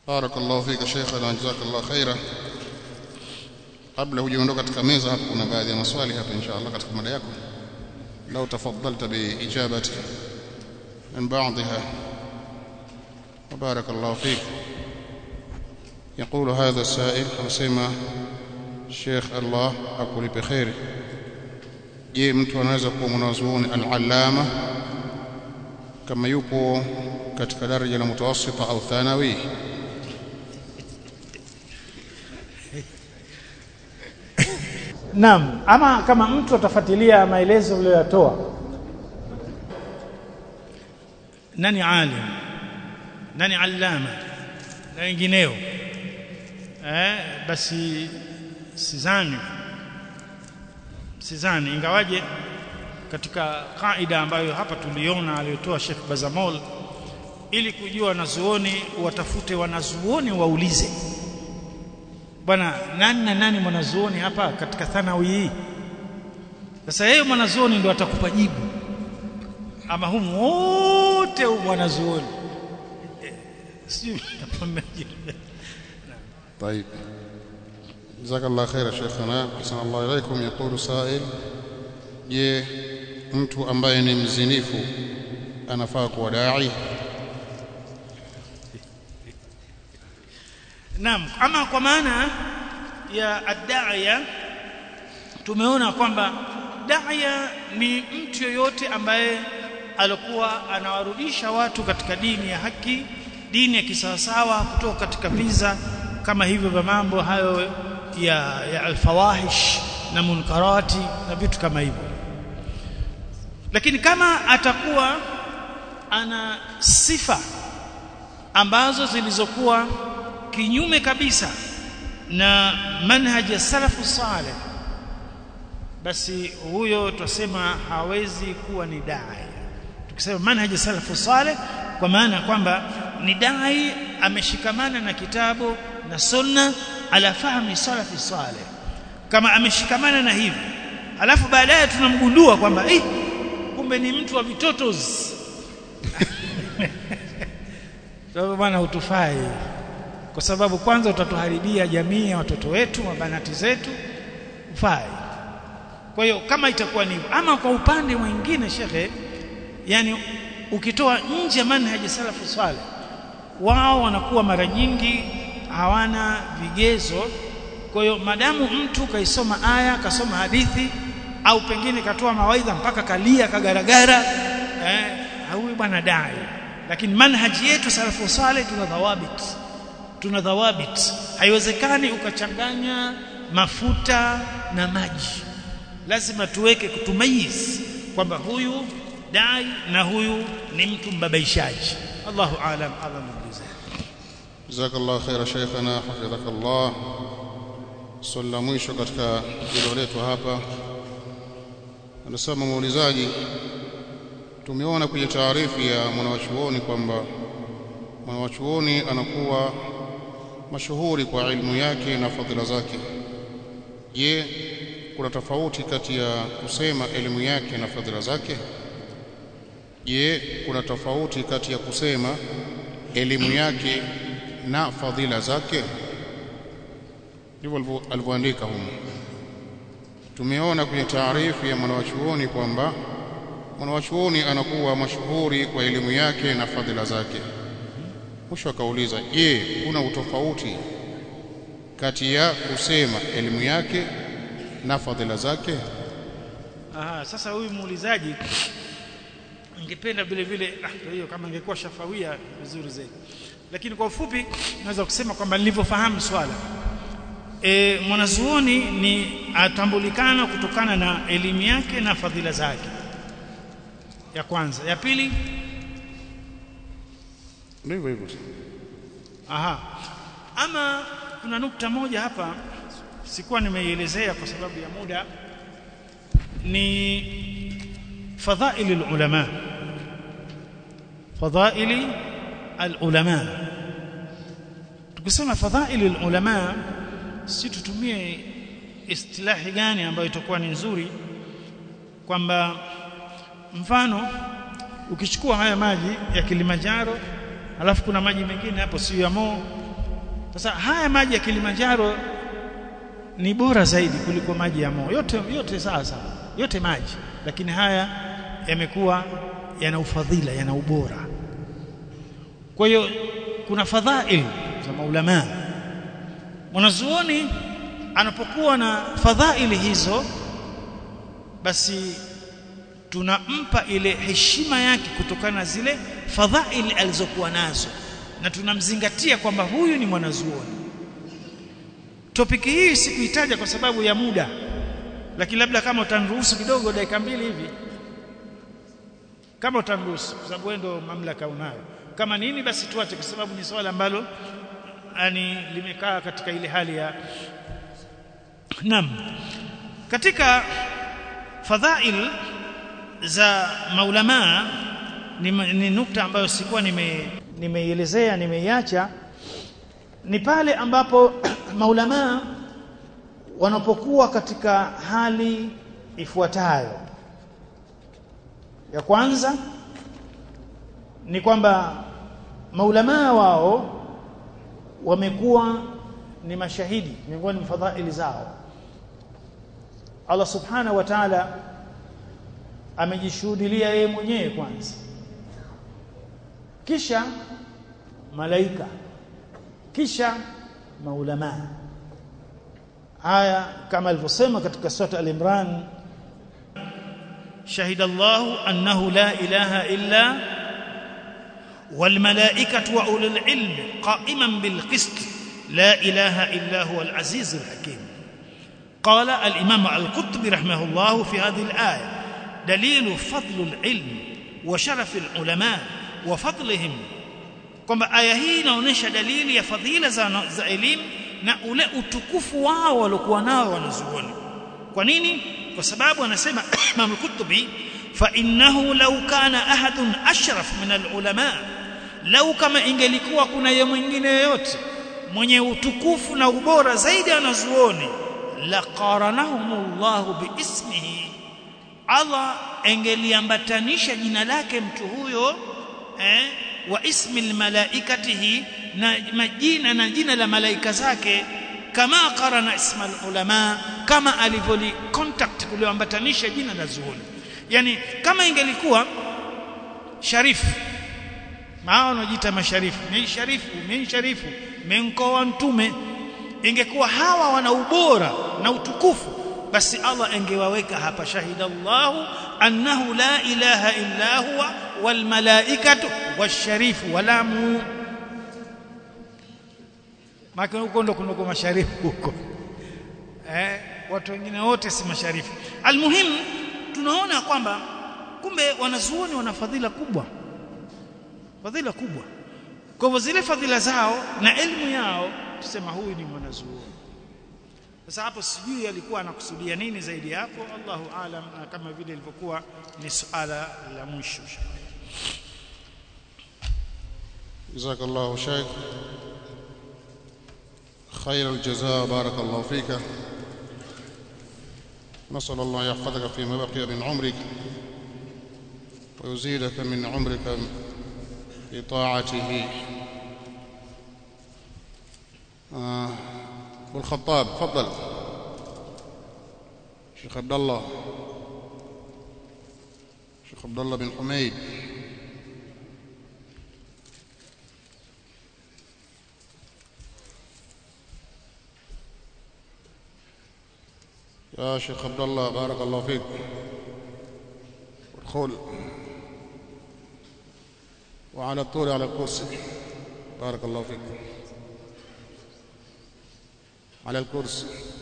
بارك الله فيك شيخنا جزاك الله خيرا kabla hujaondoka katika meza hapa kuna baadhi ya maswali hapa insha Allah katika mada yako lau tafadhalta biijabati min ba'dha وبارك الله فيك يقول هذا السائل anasema Sheikh Allah akulipe khairi je mtu anaweza kuwa mwanazuoni al-allama kama yupo katika daraja la mutawassita au thanawi Naam, ama kama mtu atafuatilia maelezo uliyoyatoa. nani alim nani allama na wengineo eh basi sizani sizani ingawaje katika kaida ambayo hapa tuliona aliyotoa Sheikh Bazamol ili kujua wanazuoni watafute wanazuoni waulize bwana nani na nani mwanazuoni hapa katika thanawi hii sasa yeye mwanazuoni ndio atakupa jibu ama humu wote mwanazuoni sijui طيب جزاك الله خير شيخنا حسن الله إليكم يقول سائل je mtu ambaye ni mzinifu anafaa kuwa dai Naam, ama kwa maana ya ad-da'iya tumeona kwamba da'iya ni mtu yoyote ambaye alikuwa anawarudisha watu katika dini ya haki, dini ya kisawasawa kutoka katika viza kama hivyo vya mambo hayo ya, ya alfawahish na munkarati na vitu kama hivyo. Lakini kama atakuwa ana sifa ambazo zilizokuwa kinyume kabisa na manhaji ya salafu saleh basi huyo tutasema hawezi kuwa ni dai tukisema manhaji ya salafu saleh kwa maana kwamba ni dai ameshikamana na kitabu na sunna ala fahmi salafi saleh kama ameshikamana na hivi alafu baadaye tunamgundua kwamba eh kumbe ni mtu wa vitotos sababu bwana hutufai kwa sababu kwanza utatuharibia jamii ya watoto wetu mabanati zetu ufai kwa hiyo kama itakuwa ni ama kwa upande mwingine shekhe yani ukitoa nje ya manhaji salafu swale wao wanakuwa mara nyingi hawana vigezo kwa hiyo madamu mtu kaisoma aya kasoma hadithi au pengine katoa mawaidha mpaka kalia kagaragara eh huyu bwana dai lakini manhaji yetu salafu swale tuna dhawabit tuna dhawabit haiwezekani ukachanganya mafuta na maji lazima tuweke kutumayiz kwamba huyu dai na huyu ni mtu mbabaishaji Allahu aalam Allah mjuzi جزاك الله خير شيخنا حفظك الله swali la mwisho katika hilo letu hapa anasema muulizaji tumeona kwenye taarifu ya mwanawachuoni kwamba mwanawachuoni anakuwa mashuhuri kwa ilmu yake na fadhila zake je kuna tofauti kati ya kusema elimu yake na fadhila zake je kuna tofauti kati ya kusema elimu yake na fadhila zake ndivyo alivyoandika humu tumeona kwenye taarifu ya mwanawachuoni kwamba mwanawachuoni anakuwa mashuhuri kwa elimu yake na fadhila zake mwisho akauliza je kuna utofauti kati ya kusema elimu yake na fadhila zake Aha, sasa huyu muulizaji ningependa vile vile ah, hiyo kama ingekuwa shafawia vizuri zaidi lakini kwa ufupi naweza kusema kwamba nilivyofahamu swala e, mwanazuoni ni atambulikana kutokana na elimu yake na fadhila zake ya kwanza ya pili ndivyo hivyo aha ama kuna nukta moja hapa sikuwa nimeielezea kwa sababu ya muda ni fadhaili ulama fadhaili alulama tukisema fadhaili ulama si tutumie istilahi gani ambayo itakuwa ni nzuri kwamba mfano ukichukua haya maji ya Kilimanjaro alafu kuna maji mengine hapo sio ya Mo sasa haya maji ya Kilimanjaro ni bora zaidi kuliko maji ya Mo yote yote sawa sawa yote maji lakini haya yamekuwa yana ufadhila yana ubora kwa hiyo kuna fadhail za maulama mwanazuoni anapokuwa na fadhaili hizo basi tunampa ile heshima yake kutokana na zile fadhaili alizokuwa nazo na tunamzingatia kwamba huyu ni mwanazuoni topiki hii sikuitaja kwa sababu ya muda lakini labda kama utaniruhusu kidogo dakika mbili hivi kama utaniruhusu kwa sababu wewe ndio mamlaka unayo kama nini basi tuache kwa sababu ni swala ambalo yani limekaa katika ile hali ya Naam. Katika fadhail za maulama ni, ni nukta ambayo sikuwa nime nimeielezea nimeiacha ni pale ambapo maulama wanapokuwa katika hali ifuatayo ya kwanza ni kwamba maulama wao wamekuwa ni mashahidi miongoni mwa fadhaili zao Allah subhanahu wa ta'ala amejishuhudilia yeye mwenyewe kwanza kisha malaika kisha maulama haya kama alivyosema katika sura al-Imran shahida Allah annahu la ilaha illa والملائكه واولو العلم قائما بالقسط لا اله الا هو العزيز الحكيم قال الامام القطبي رحمه الله في هذه الايه دليل فضل العلم وشرف العلماء وفضلهم kwamba aya hii inaonyesha dalili ya fadhila za, za elimu na ule utukufu wao waliokuwa nao wanazuoni kwa nini kwa sababu anasema Imam al-Qurtubi fa innahu law kana ahadun ashraf min al-ulama lau kama ingelikuwa kuna ye mwingine yoyote mwenye utukufu na ubora zaidi anazuoni la qaranahumullahu biismihi Allah engeliambatanisha jina lake mtu huyo eh, wa ismi almalaikatihi na majina na jina la malaika zake kama qarana isma ulama kama alivyoli contact kulioambatanisha jina la zuoni yani kama ingelikuwa sharifu mao wanajiita masharifu ni sharifu ni sharifu menkoa mtume ingekuwa hawa wana ubora na utukufu basi Allah angewaweka hapa shahida Allahu annahu la ilaha illa huwa wal malaikatu washarifu walamu maka huko ndo kunako masharifu huko eh watu wengine wote si masharifu almuhim tunaona kwamba kumbe wanazuoni wana fadhila kubwa fadhila kubwa kwa hivyo zile fadhila zao na elimu yao tusema huyu ni mwanazuoni sasa hapo sijui alikuwa anakusudia nini zaidi hapo Allahu aalam na kama vile ilivyokuwa ni suala la mwisho جزاك الله شيخ خير الجزاء بارك الله فيك نسأل الله يحفظك فيما بقي من عمرك ويزيدك من عمرك بطاعته آه ابو الخطاب تفضل شيخ عبد الله شيخ عبد الله بن حميد يا شيخ عبد الله بارك الله فيك ادخل وعلى الطول على الكرسي بارك الله فيك على الكرسي